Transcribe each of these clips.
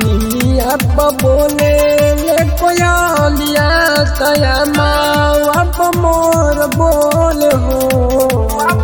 निमिया बोले ले कोयलिया तया माँ मोर बोल हो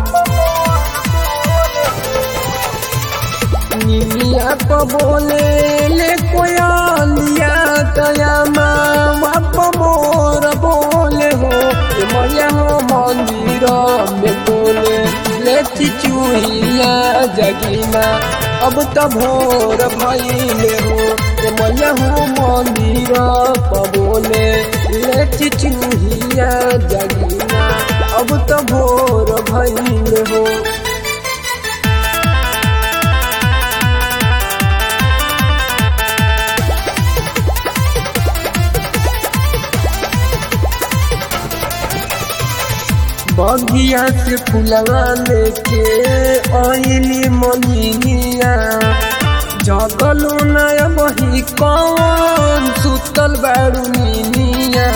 निमिया बोले ले कोयलिया तया माँ मोर बोले हो मैया हो मंदिर में बोले ले चिचुहिया जगीना अब त भोर भइले हो मैया हो मंदिर पबोले ले चिचुहिया जगीना अब त भोर भइले हो बगिया से फुलवा लेके आइली मलिनिया जगलू नय बही कौन सुतल बारू मिनिया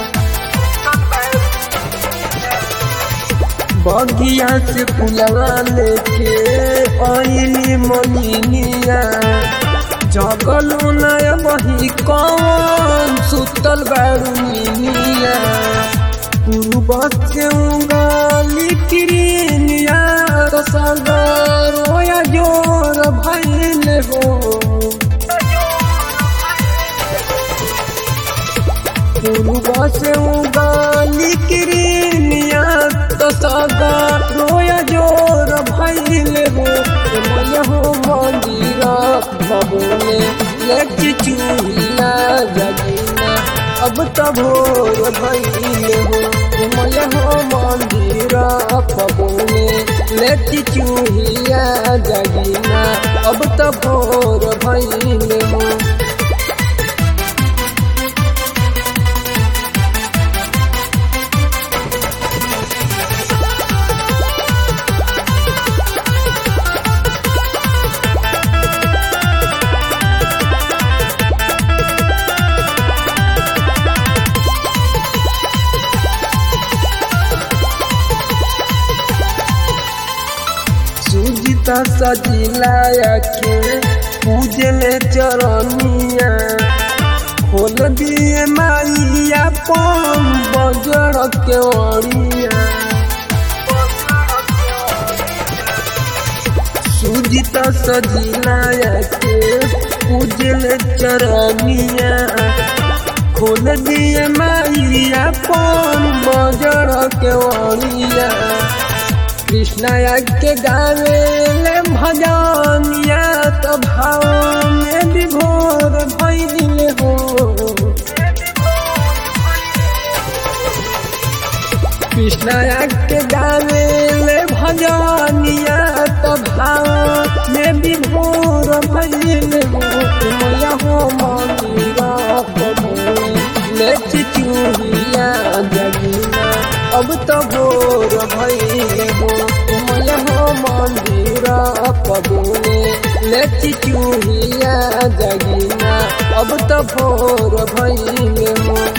बगिया से फुलवा लेके आइली मलिनिया जगलू नय बही कौन सुतल बारू मिनिया पूर्वस्य उगाली किरिनिया तो सागर रोया जोर भइल हो पूर्वस्य उगाली किरिनिया तो सागर रोया जोर भइल हो मैया हो मंदिर भवने लक्ष्य चूहिया जगीना अब त भोर भइले हो मैया हो मंदिर पबोने लेती चूहिया जगीना अब त भोर भइले हो सुजिता सजिलाया के पूजले चरनिया खोल दिए माइया पम बजर के ओरिया सुजिता सजिलाया के पूजले चरनिया खोल दिए माइया पम बजर के ओरिया कृष्णया के गावे ले भजनिया तो भाव में विभोर भइल हो कृष्णया के गावे ले भजनिया तो भाव में विभोर भइल हो मैया हो मंदिर ले चिचुहिया जगीना अब तो भोर भइले हो मैया हो मंदिर पबोले ले चिचुहिया जगीना अब तो भोर भइले हो